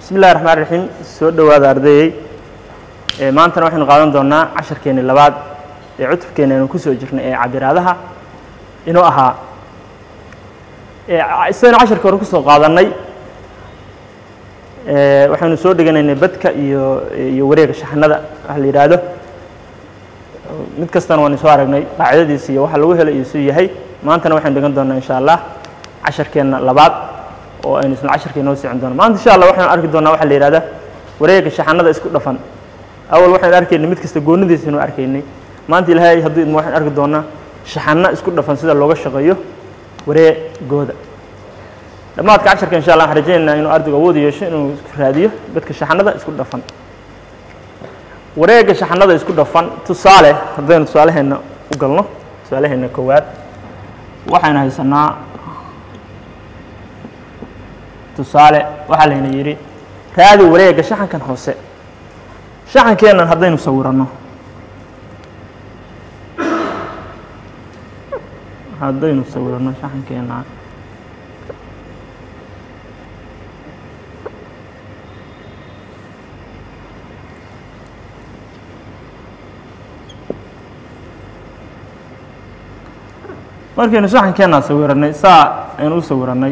bismi illahi raxmaan raxiim soo dhowaada ardayey ee maantana waxaynu qaadan doonaa casharkeeni labaad ee cutubkeena aynu kusoo jirnay ee cabiraadaha inuu ahaa sidaynu casharka hore kusoo qaadannay waxaynu soo dhiganaynay badka iyo iyo wareega shaxnada waxa la yidhaahdo mid kastana waanu soo aragnay qaacidadiisa iyo waxa lagu helo iyo suu yahay maantana waxaynu dhigan doonaa insha allah casharkeenna labaad oo aynu isla casharka inoo socon doono maanta insha allah waxaynu arki doonaa waxa la yidhahda wareega shaxanada isku dhafan awal waxaynu arkaynay mid kasta goonidiisa inuu arkaynay maanta ilaahay hadduu idmo waxaynu arki doonaa shaxano isku dhafan sida looga shaqeeyo wareegooda dhammaadka casharka insha allah waxaan rajaynaynaa inuu ardaygu awood yeesho inuu raadiyo dadka shaxanada isku dhafan wareega shaxanada isku dhafan tusaale haddaynu tusaaleheenna u galno tusaaleheenna koowaad waxaynu haysanaa tusaale waxaa layna yidhi raadi wareega shaxankan hoose shaxankeennan haddaynu sawiranno haddaynu sawiranno shaxankeenna markaynu shaxankeenna sawirannay saa aynu u sawirannay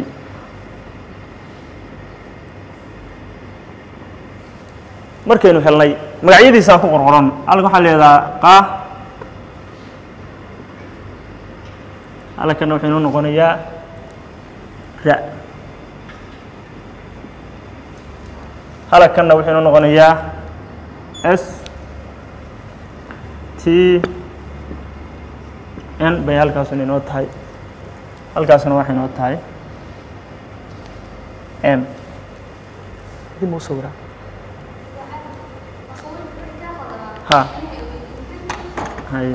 markaynu helnay magacyadiisaan ku qorqoran halkan waxaa leedaha qa halkanna wuxuu inoo noqonayaa ra halkanna wuxuu inoo noqonayaa s t n bay halkaasuna inoo tahay halkaasuna waxay inoo tahay m dib u sawiraa ha hay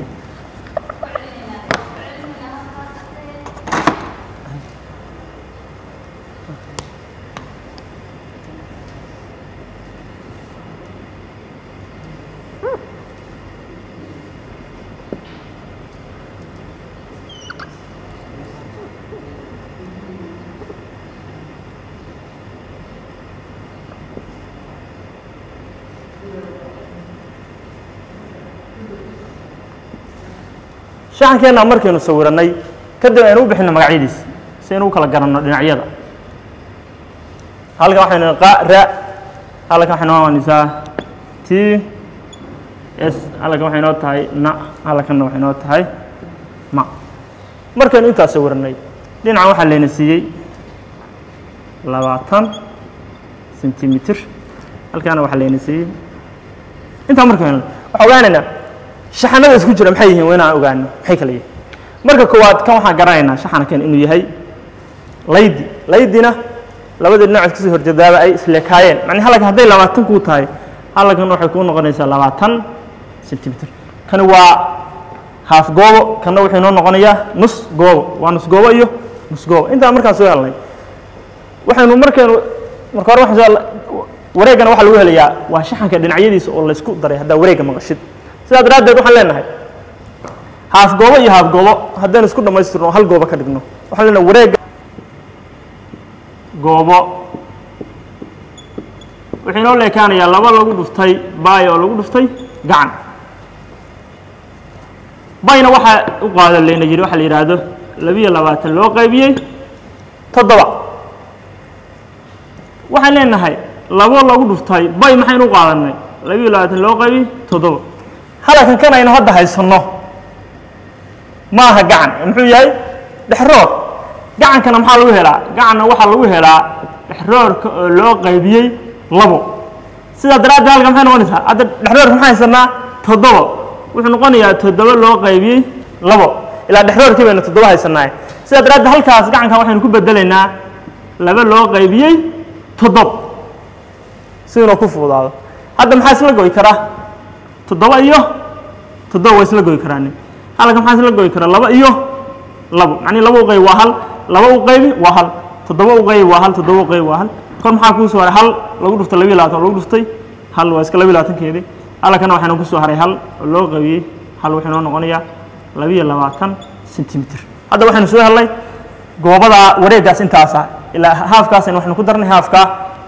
shaxankeenna markaynu sawirannay kadib aynu u bixinno magacyadiisa si aynu u kala garanno dhinacyada halkan waxaynu qa ra halkan waxay noo noqonaysaa t s halkan waxay noo tahay na halkanna waxay noo tahay ma markaynu intaas sawirannay dhinacan waxaa layna siiyey labaatan sentimitir halkaana waxaa layna siiyey intaa markaynu waxaa ogaanaynaa shaxanada isku jira maxay yihiin waa inaan ogaano maxay kala yihin marka koowaad kan waxaan garanaynaa shaxankan inuu yahay laydi laydina labada dhinacood kasoo horjeedaaba ay isleekaayeen macnii halkan hadday labaatan kuu tahay halkan waxay kuu noqonaysaa labaatan sentimitir kani waa haaf goobo kanna wuxuu inoo noqonayaa nus goobo waa nus goobo iyo nus goobo intaa markaan soo helnay waxaynu markaynu marka hore waxaan soo wareegana waxaa lagu helayaa waa shaxanka dhinacyadiisa oo laysku daray haddaa wareegga maqashid sidaa daraaddeed waxaan leenahay haaf goobo iyo haaf goobo haddaynu isku dhammaystirno oo hal goobo ka dhigno waxaan leenahay wareegga goobo wuxuu inoo leekaanayaa laba lagu dhuftay baay oo lagu dhuftay gacan bayna waxaa u qaado layna yidhi waxaa la yidhaahdo labiyo labaatan loo qaybiyey toddoba waxaan leenahay labo lagu dhuftay bay maxaynu u qaadanay labiyo labaatan loo qaybiyey toddoba halkan kan aynu hadda haysanno ma aha gacan muxuu yahay dhexroor gacankana maxaa lagu helaa gacanna waxaa lagu helaa dhexroorka oo loo qaybiyey labo sidaa daraaddeed halkan maxay noqonaysaa hadda dhexroorka maxaa haysanaa toddoba wuxuu noqonayaa toddoba loo qaybiyey labo ilaa dhexroorkii baynu toddoba haysanaaye sidaa daraaddeed halkaas gacankan waxaynu ku bedelaynaa laba loo qaybiyey toddoba si inuu ku fuudaado hadda maxaa isla goy karaa toddoba iyo toddoba waa isla goy karaan halkan maxaa isla goy karaa laba iyo labo macnii laba u qayb waa hal laba u qaybi waa hal toddoba u qaybi waa hal toddoba u qaybi waa hal kor maxaa kuu soo haray hal lagu dhuftay labiyo labaatan oo lagu dhuftay hal waa iska labiyo labaatankeedii halkana waxaynu ku soo haray hal oo loo qaybiyey hal wuxuu inoo noqonayaa labiyo labaatan sentimitir hadda waxaynu soo helnay goobadaa wareeggaas intaasa ilaa haafkaasaynu waxaynu ku darnay haafka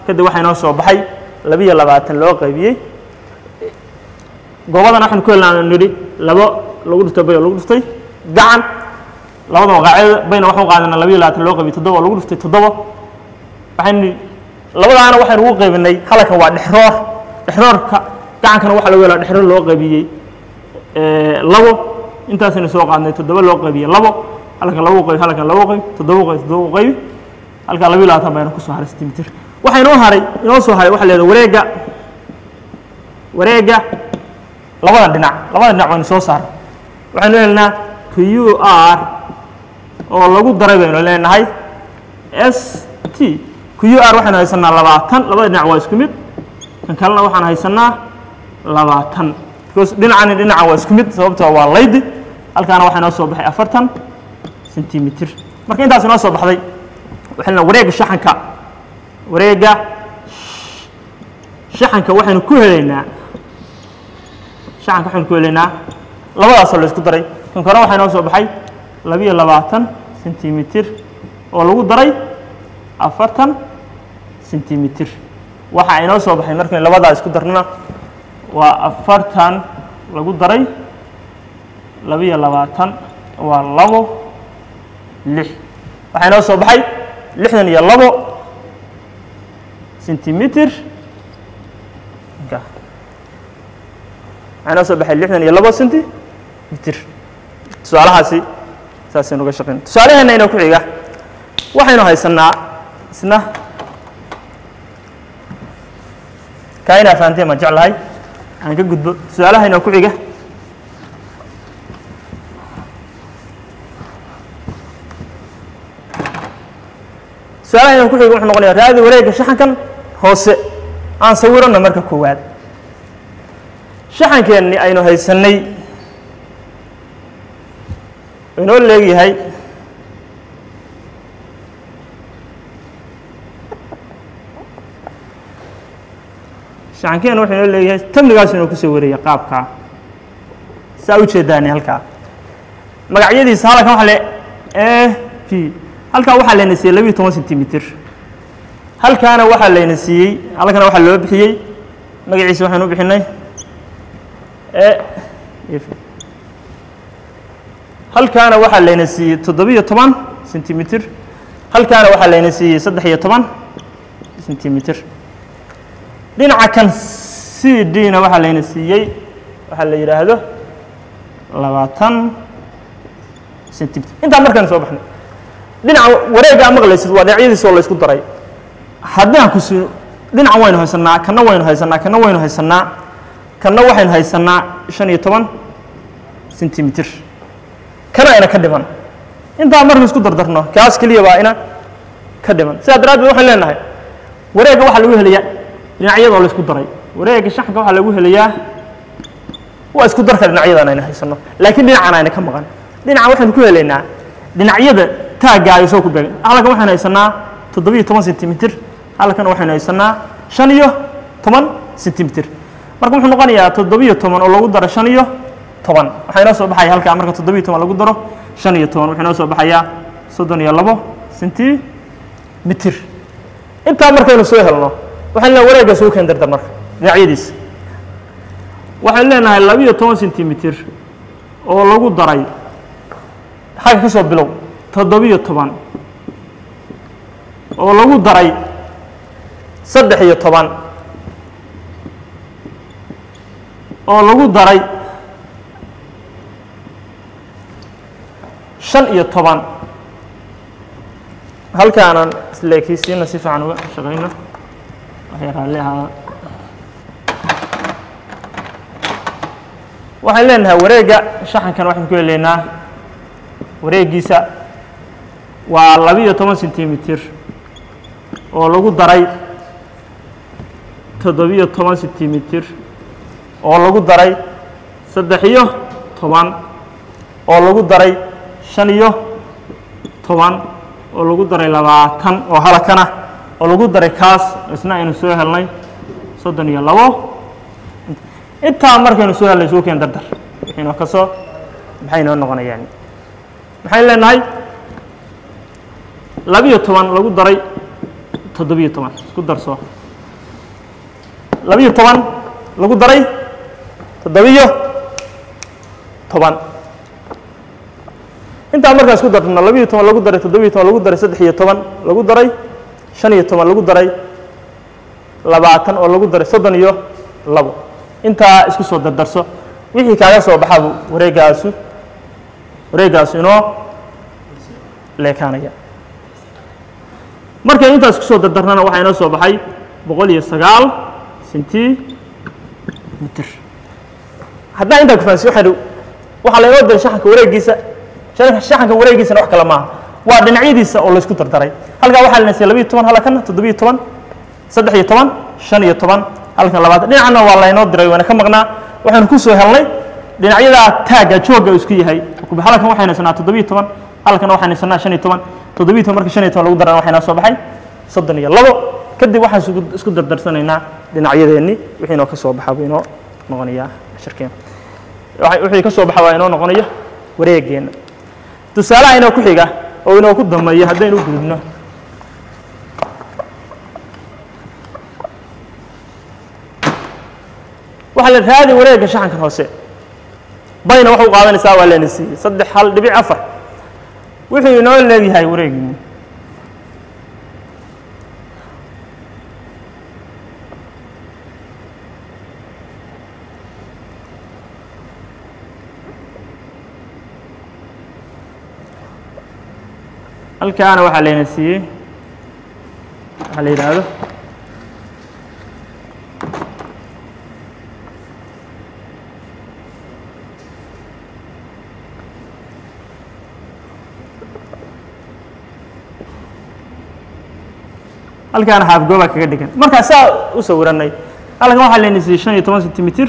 kadib waxaa inoo soo baxay labiyo labaatan loo qaybiyey goobadan waxaynu ku helnaa nidhi labo lagu dhuftay bay oo lagu dhuftay gacan labada magaceeda bayna waxaan u qaadanaa labiyo labaatan loo qaybiyey toddoba oo lagu dhuftay toddoba waxaynu labadaana waxaynu ugu qaybinay halkan waa dhexroor dhexroorka gacankana waxaa lagu helaa dhexroor loo qaybiyey labo intaasaynu soo qaadnay toddoba loo qaybiyey labo halkan labo qayb halkan labo qayb toddoba qayb toddoba qayb halkaa labiyo labaatan bayna kusoo haray sentimitir waxaa inoo haray inoo soo haray waxa la yidhahda wareegga wareegga labada dhinac labada dhinac waynu soo saaray waxaynu helnaa q r oo lagu daray baynu leenahay s t q r waxaynu haysanaa labaatan labada dhinac waa isku mid kan kalena waxaan haysanaa labaatan because dhinacani dhinaca waa isku mid sababtoo waa laydi halkaana waxaa inoo soo baxay afartan sentimitir marka intaas inoo soo baxday waxay leedahay wareegga shaxanka wareegga shaxanka waxaynu ku helaynaa shaxanka waxaynu ku helaynaa labadaasoo la isku daray kan kore waxaa inoo soo baxay labiyo labaatan sentimitir oo lagu daray afartan sentimitir waxaa inoo soo baxay markaynu labadaa isku darnana waa afartan lagu daray labiyo labaatan waa labo lix waxaa inoo soo baxay lixdan iyo labo sentimitir waxaa inoo soo baxay lixdan iyo labo sentimitir tusaalahaasi saasaynu uga shaqeyn tusaalaheena inoo ku xiga waxaynu haysanaa isna kaa inaa fahanteen baan jeclahay aan ka gudbo tusaalaha inoo ku xiga tusaalaha inoo ku xiga wuxuu noqonaya raadi wareegga shaxankan hoose aan sawirano marka koowaad shaxankeenni aynu haysannay inoo leegyahay shaxankeenna wuxuu inoo leeyahay tamnigaas inuu kusoo wareeyay qaabkaa saa u jeedaani halkaa magacyadiisa halkan waxa le a p halkaa waxaa layna siiyey labiyo toban sentimitir halkaana waxaa layna siiyey halkana waxaa loo bixiyey magaciisa waxaynu u bixinay e halkaana waxaa layna siiyey toddobiyo toban sentimitir halkaana waxaa layna siiyey saddex iyo toban sentimitir dhinaca kan c d na waxaa layna siiyey waxaa la yidhaahdo labaatan sentimitir intaa markaynu soo baxnay dhinaca wareegga a maqlaysid waa dhinacyadiisa oo la ysku daray haddii aan ku siino dhinacan waynu haysanaa kanna waynu haysanaa kanna waynu haysanaa kanna waxaynu haysanaa shan iyo toban sentimitir kana ayna ka dhiman intaa markaynu isku dardarno kaas keliya baa ina ka dhiman sidaa daraaddeed waxaan leenahay wareegga waxaa lagu helayaa dhinacyadoo la isku daray wareegga shaxanka waxaa lagu helayaa waa isku darka dhinacyadan ayna haysano laakiin dhinacan ayna ka maqan dhinacan waxaynu ku helaynaa dhinacyada taagga ay soo ku beegan halkan waxaynu haysanaa toddobiyo toban sentimitir halkan waxaynu haysanaa shan iyo toban sentimitir marka wuxuu noqonayaa toddobiyo toban oo lagu daro shan iyo toban waxaa inoo soo baxaya halkaa marka toddobiyo toban lagu daro shan iyo toban wuxuu inoo soo baxayaa soddon iyo labo sentimitir intaa markaynu soo helno waxaan leenahay wareegga soo keen dardar marka dhinacyadiisa waxaan leenahay labiyo toban sentimitir oo lagu daray xagga ka soo bilow toddobiyo toban oo lagu daray saddex iyo toban oo lagu daray shan iyo toban halkaanan isleekeysiina si fiican uga shaqayno waxay raalli ahaa waxaan leenahay wareegga shaxankan waxaan ku helaynaa wareeggiisa waa labiyo toban sentimitir oo lagu daray toddobiyo toban sentimitir oo lagu daray saddex iyo toban oo lagu daray shan iyo toban oo lagu daray labaatan oo halakana oo lagu daray kaas isna aynu soo helnay soddon iyo labo intaa markaynu soo helnay suu keen dardar inoo ka soo maxay inoo noqonayaan maxaynu leenahay labiyo toban lagu daray toddobiyo toban isku darso labiyo toban lagu daray toddobiyo toban intaa markaa isku darno labiyo toban lagu daray toddobiyo toban lagu daray saddex iyo toban lagu daray shan iyo toban lagu daray labaatan oo lagu daray soddon iyo labo intaa isku soo dardarso wixii kaaga soo baxabu wareegaasu wareegaasu inoo leekaanaya markaynu intaas ku soo dardarnana waxaa inoo soo baxay boqol iyo sagaal centimeter haddaan intaa ku fahansiyo waxaan waxaa laynoo diray shaxanka wareegiisa shaxanka wareegiisana wax kale maaha waa dhinacyadiisa oo laysku dardaray halkaa waxaa lanaysay labiyo toban halkan toddobiyo toban saddex iyo toban shan iyo toban halkan labaatan dhinacna waa laynoo diray waana ka maqnaa waxaynu ku soo helnay dhinacyadaa taagga joogga uu isku yahay halkan waxaynu haysanaa toddobiyo toban halkana waxaynu haysanaa shan iyo toban toddobiyo toban marka shan iyo toban lagu darana waxaa inoo soo baxay soddon iyo labo kadib waxaan isku- isku dardarsanaynaa dhinacyadeenni wixii inoo ka soo baxa buu inoo noqonayaa cashirkeena waxa- wixii ka soo baxa waa inoo noqonaya wareegeenna tusaalaha inoo ku xiga oo inoo ku dambeeya haddaynu u gudubno waxaa la raadi wareegga shaxankan hoose bayna waxu qaadanaysaa waa leena siiyey saddex hal dhibic afar wuxuu inoo leegyahay wareegii halkaana waxaa layna siiyey waxaa la yidhaahdo halkaana haafgooba kaga dhigan markaa saa u sawiranay halkan waxaa layna siiyey shan iyo toban centimeter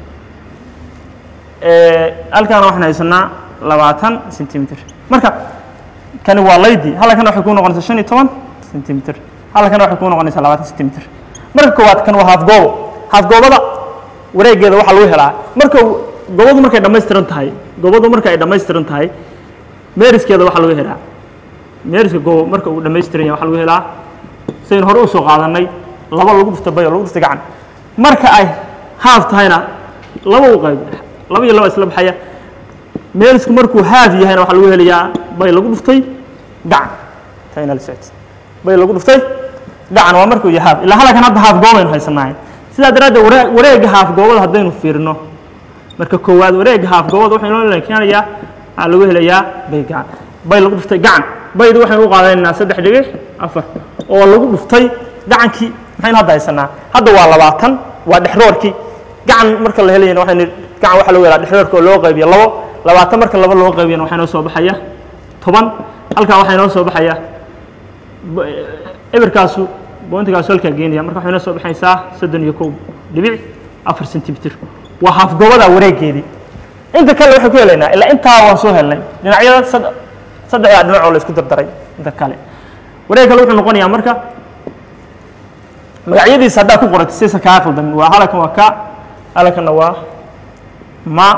halkaana waxaan haysanaa labaatan centimeter marka kani waa laydi halkana waxay kuu noqonaysaa shan iyo toban centimeter halkana waxay kuu noqonaysaa labaatan centimeter marka koowaad kan waa haafgoobo haafgoobada wareegeeda waxaa lagu helaa marka goobadu markay dhammaystiran tahay goobadu marka ay dhammaystiran tahay meeriskeeda waxaa lagu helaa meeriska goobo marka uu dhammaystiran yahay waxaa lagu helaa saynu hore usoo qaadanay laba lagu dhufta bayo lagu dhufta gacan marka ay haaf tahayna laba u qayb laba iyo laba isla baxaya meerisku markuu haaf yahayna waxaa lagu helayaa bay lagu dhuftay gacan tayna la socota bay lagu dhuftay gacan waa markuu yahay haaf ilaa halkan hadda haaf goobaynu haysanahay sidaa daraaddeed waree- wareegga haaf goobada haddaynu fiirino marka koowaad wareegga haaf goobada waxaa inoo keenayaa waxaa lagu helayaa bay gacan bay lagu dhuftay gacan baydu waxaynu u qaadanaynaa saddex dhibic afar oo lagu dhuftay gacankii maxaynu hadda haysanaa hadda waa labaatan waa dhexroorkii gacan marka la helayana waxaynu gacan waxaa lagu helaa dhexroorka oo loo qaybiyo labo labaatan marka laba loo qaybiyana waxaa inoo soo baxaya toban halkaa waxaa inoo soo baxaya b- eberkaasu bointigaasu halkaa geenaya marka waxay inoo soo baxaysaa soddon iyo kow dhibic afar centimeter waa haafgoobada wareegeedii inta kale waxay ku helaynaa ilaa intaa waan soo helnay dhinacyada sad- saddexdaa dhinac oo la isku dardaray inta kale wareeg kale wuxuu noqonayaa marka magacyadiisa haddaa ku qoratay sisa kaa khaldamin waa halkan waa ka halkanna waa ma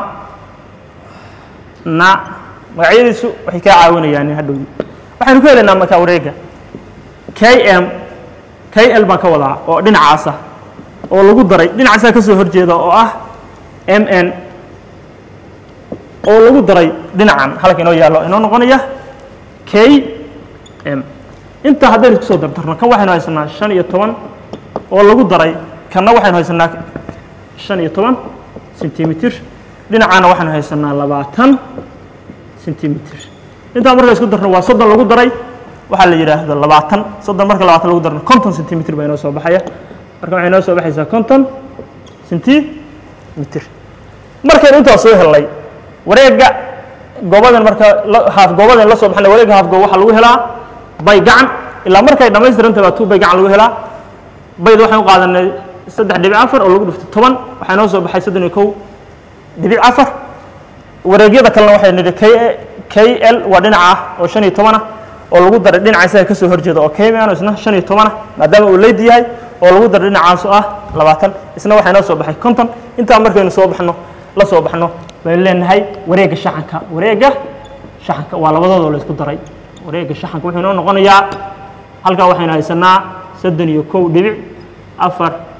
na magacyadiisu waxay kaa caawinayaan hadhowdi waxaynu ku helaynaa marka wareegga k m k l baan ka wadaa oo dhinacaas ah oo lagu daray dhinacaasaa ka soo horjeeda oo ah m n oo lagu daray dhinacan halka inoo yaallo inoo noqonaya k m intaa haddaynu isku soo dardarno kan waxaynu haysanaa shan iyo toban oo lagu daray kanna waxaynu haysanaa shan iyo toban centimeter dhinacaana waxaynu haysanaa labaatan centimeter intaa marka isku darno waa soddon lagu daray waxaa la yidhaahdo labaatan soddon marka labaatan lagu darno konton centimeter baa inoo soo baxaya marka waxay inoo soo baxaysaa konton centimeter markaynu intaa soo helnay wareegga goobadan marka la- haaf goobadan la soo baxnay wareegga haaf goob waxaa lagu helaa bay gacan ilaa markay dhammaystirantahay baa tuu bay gacan lagu helaa bayd waxaan u qaadanay saddex dhibic afar oo lagu dhuftay toban waxaa inoo soo baxay soddon iyo kow dhibic afar wareegyada kalena waxay nidhi k k l waa dhinaca ah oo shan iyo toban ah oo lagu daray dhinaca isaga ka soo horjeeda oo kmn isna shan iyo toban ah maadaama uu leyd yahay oo lagu daray dhinacaas oo ah labaatan isna waxaa inoo soo baxay konton intaa markaynu soo baxno la soo baxno baynu leenahay wareegga shaxanka wareegga shaxanka waa labadooda oo la isku daray wareegga shaxanka wuxuu inoo noqonayaa halkaa waxaynu haysanaa soddon iyo kow dhibic afar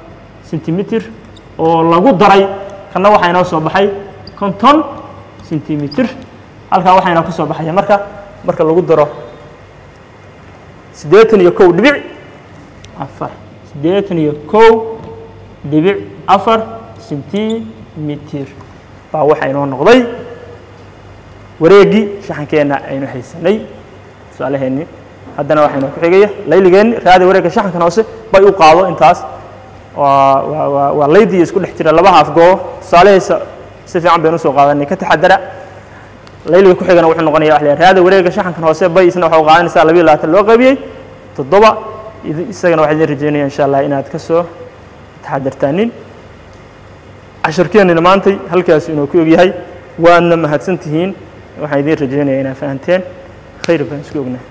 sentimitir oo lagu daray kanna waxaa inoo soo baxay konton sentimitir halkaa waxaa inoo ka soo baxaya marka marka lagu daro siddeetan iyo kow dhibic afar siddeetan iyo kow dhibic afar sentimitir baa waxaa inoo noqday wareeggii shaxankeenna aynu haysanay tusaalaheennii haddana waxaa inoo ku xigaya layligeenni raadi wareegga shaxankan hoose bay u qaado intaas waa waa waa waa laydii isku dhex jira laba haaf goobo tusaalehaysa si fiican baynu usoo qaadanay ka taxadara layliga ku xigana wuxuu noqonaya wax la yidhaha raada wareegga shaxankan hoose bay isna waxa u qaadanaysaa labiyo labaatan loo qaybiyey toddoba idi- isagana waxaa idin rajeynaya insha allah inaad ka soo taxadartaanin casharkeennina maantay halkaas inuu ku ogyahay waadna mahadsan tihiin waxaan idiin rajeynaya inaad fahanteen khayr baan isku ognahay